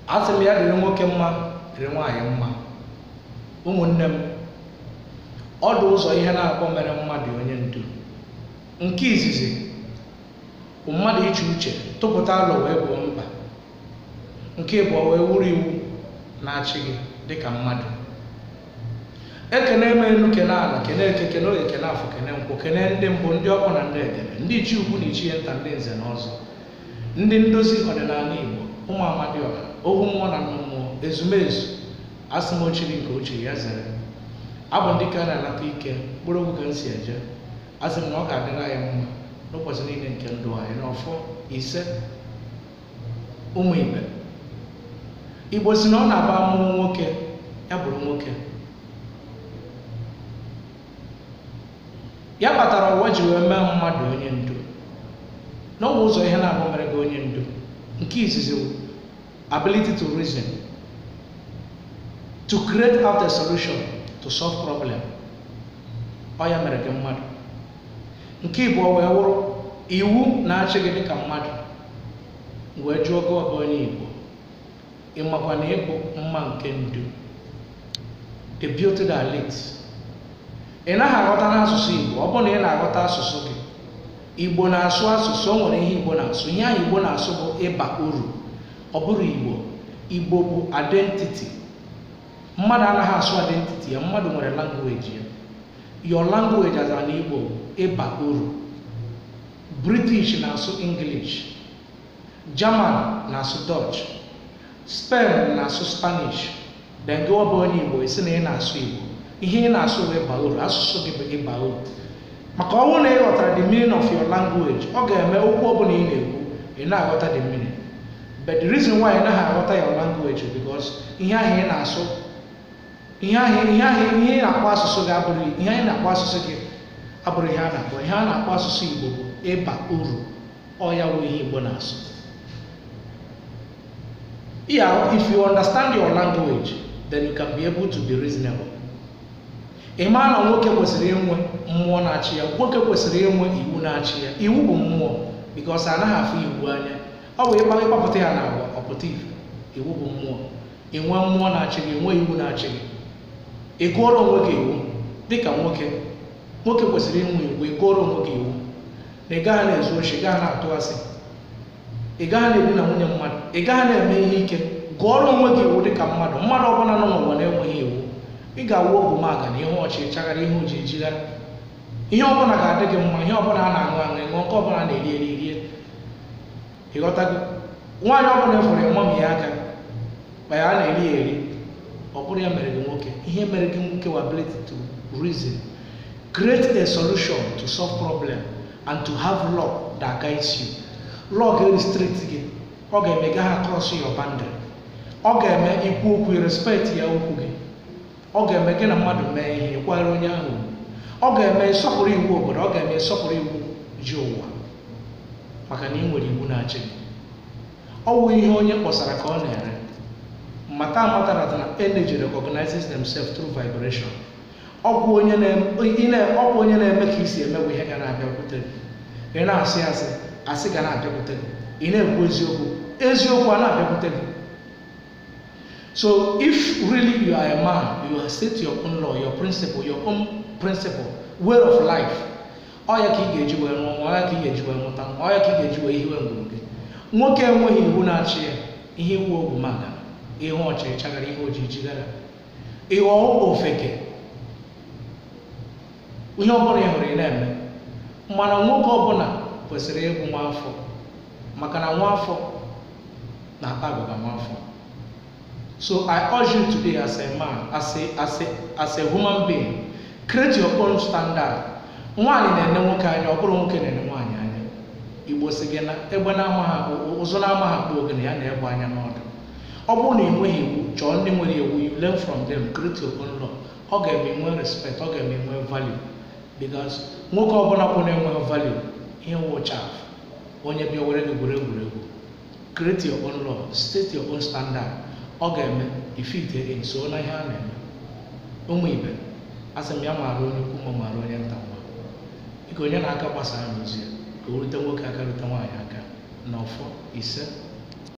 asị m ya dịrị nwoke mma dịrị nwaanyị mma ụmụnne m ọ dị ụzọ ihe na-akpọ mere mmadụ onye ndu nke izizi bụ mmadụ iche uche tụpụta alụ wee gboo mkpa nke ịbụọ wee wuru iwu na-achị gị dịka mmadụ ekene eme elu kene ala kene eke kene oge kene afọ kene nkwụ kene ndị mbụ ndị ọkpọ na ndị edebe ndị ichie ukwu na ichie nta ndị nze na ọzọ ndị ndozi ọdịnala igbo ụmụ amadioha ohu mmụọ na nnụ mmụọ ezumezu asị m ochiri nke ochiri ya zere abụ ndị ka na-anata ike mkpụrụ okwu ka m si eje asị m na ọ ga-adịrị anyị mma n'ụbọchị niile nke ndụ anyị n'ọfọ ise ụmụ ibe igbo si na ọ na-aba amụụ nwoke ya bụrụ nwoke ya kpatara ụwa ji wee mee mmadụ onye ndu n'ọbụ ụzọ ihe na-abụ mere gị onye ndu nke izizi wụ ability to reason to create out a solution to solve problem ọ ya mere gị mmadụ nke ịbụọ wee wụrụ iwu na-achị gị dịka mmadụ wee jụọ gị ọbụ onye igbo ịmakwa na ịbụ mma nke ndu the beauty that leads ị naghị aghọta n'asụsụ igbo ọ bụrụ na ị na-aghọta asụsụ gị igbo na-asụ asụsụ o nwere ihe igbo na-asụ ihe ahụ igbo na-asụ bụ ịba uru ọ bụrụ igbo igbo bụ identity mmadụ anaghị asụ identity ya mmadụ nwere language ya your language as an igbo ịba uru british na-asụ english german na-asụ dutch spain na-asụ spanish then gị ọ bụ onye igbo isi na ị na-asụ igbo ihe ị na-asụ bụ ịba uru asụsụ gị bụ ịba uru maka ọnwụ na ị ghọtara the meaning of your language ọ ga-eme okwu ọbụla ị na-ekwu ị na-aghọta the meaning but the reason why ị naghị aghọta your language is because ihe ahụ ị na-asụ ihe ahụ ihe ahụ ihe ị na-akpọ asụsụ gị abụrụ ihe anyị na-akpọ asụsụ gị abụrụ ihe a na-akpọ ihe a na-akpọ asụsụ igbo bụ ịba uru ọ ya wụ ihe igbo na-asụ yeah if you understand your language then you can be able to be reasonable ị maa na nwoke kwesịrị inwe mmụọ na-achị ya nwoke kwesịrị inwe iwu na-achị ya iwu bụ mmụọ bikos anaghị afụ iwu anya ọ bụ ịkpa ịkpapụta ya na agwa ọpụta ife iwu bụ mmụọ inwe mmụọ na-achị gị nwe iwu na-achị gị ị gụọrọ onwe gị iwu dịka nwoke nwoke kwesịrị inwe iwu ị gụọrọ onwe gị iwu na ị gaghị na-ezu ochi ị gaghị na-atụ asị ị gaghị na-edina nwunye mmadụ ị gaghị na-eme ihe ike gụọrọ onwe gị iwu dịka mmadụ mmadụ ọbụla nọ n'ụwa na-enweghị iwu ị ga-awụ ogwumaga na ihe ọchị chaghara ihe oji ejigara ihe ọbụla ga-adị gị mma ihe ọbụla a na-aṅụ aṅụ ịṅụ nke ọbụla a na-eri eri rie ịghọtago nwaanyị ọbụla efere ịmami ya aka ma ya a na-eri ya eri ọ bụrụ ya mere gị nwoke ihe mere gị nwoke wa ability to reason create a solution to solve problem and to have law that guides you law ga-restrict gị ọ ga-eme gaghị across your boundary ọ ga-eme ikwu okwu respect ya okwu gị ọ ga-eme gị na mmadụ mee ihe kwanyere onye ahụ ọ ga-eme nsọpụrụ iwu obodo ọ ga-eme nsọpụrụ iwu ji ụwa maka na ị nwere iwu na-achị gị ọ wụ ihe onye kpọsara ka ọ na-ere mata amata na energy recognizes themselves through vibration ọkwụ onye ọkwụ onye na-eme ka isi emewe ihe ga na-abịakwute gị ị na-asị asị asị ga na-abịakwute gị ị na-ekwu eziokwu eziokwu a na-abịakwute gị So if really you are a man, you state your own law, your principle, your own principle, way of life. Ọ ya ka ị ga-eji wee nụọ nwa, ọ ya ka ị ga-eji wee mụta nwa, ọ ya ka ị ga-eji wee hiwe ngwuru gị. Nwoke enweghị iwu na-achị ya, ihe iwu ogwu maka, ihe ọchịrị chagara, ihe ojii jigara. Ịghọ ofeke, ihe ọbụla ị hụrụ ị na-eme. Mana nwoke ọbụla kwesịrị ịbụ nwa afọ, maka na nwa afọ na-akpa agụba nwa afọ. So I urge you today as a man, as a, as a, as a human being, create your own standard. Nwaanyị na-ene nwoke anya, ọ bụrụ nwoke na-ene nwaanyị anya. Igbo si gị na egbe na-ama ha ụzọ na-ama ha kpụ ogene ya na-egbe anya n'ọdụ. Ọ bụrụ na ị nweghị iwu, chọọ ndị nwere iwu, you learn from them, create your own law. Ọ ga-eme nwe respect, ọ ga-eme nwe value. Because nwoke ọbụla kwụ na-enweghị value, ihe wụcha onye bịa were gị gwere egwuregwu. Create your own law, state your own standard. ọ ga-eme ifite nso na ihe a na-eme ụmụ ibe asị m ya maara onye ukwu ma maara onye nta nwa biko onye na-aka gbasara n'ozi ya ka o rute nwoke aka rute nwaanyị aka n'ọfọ ise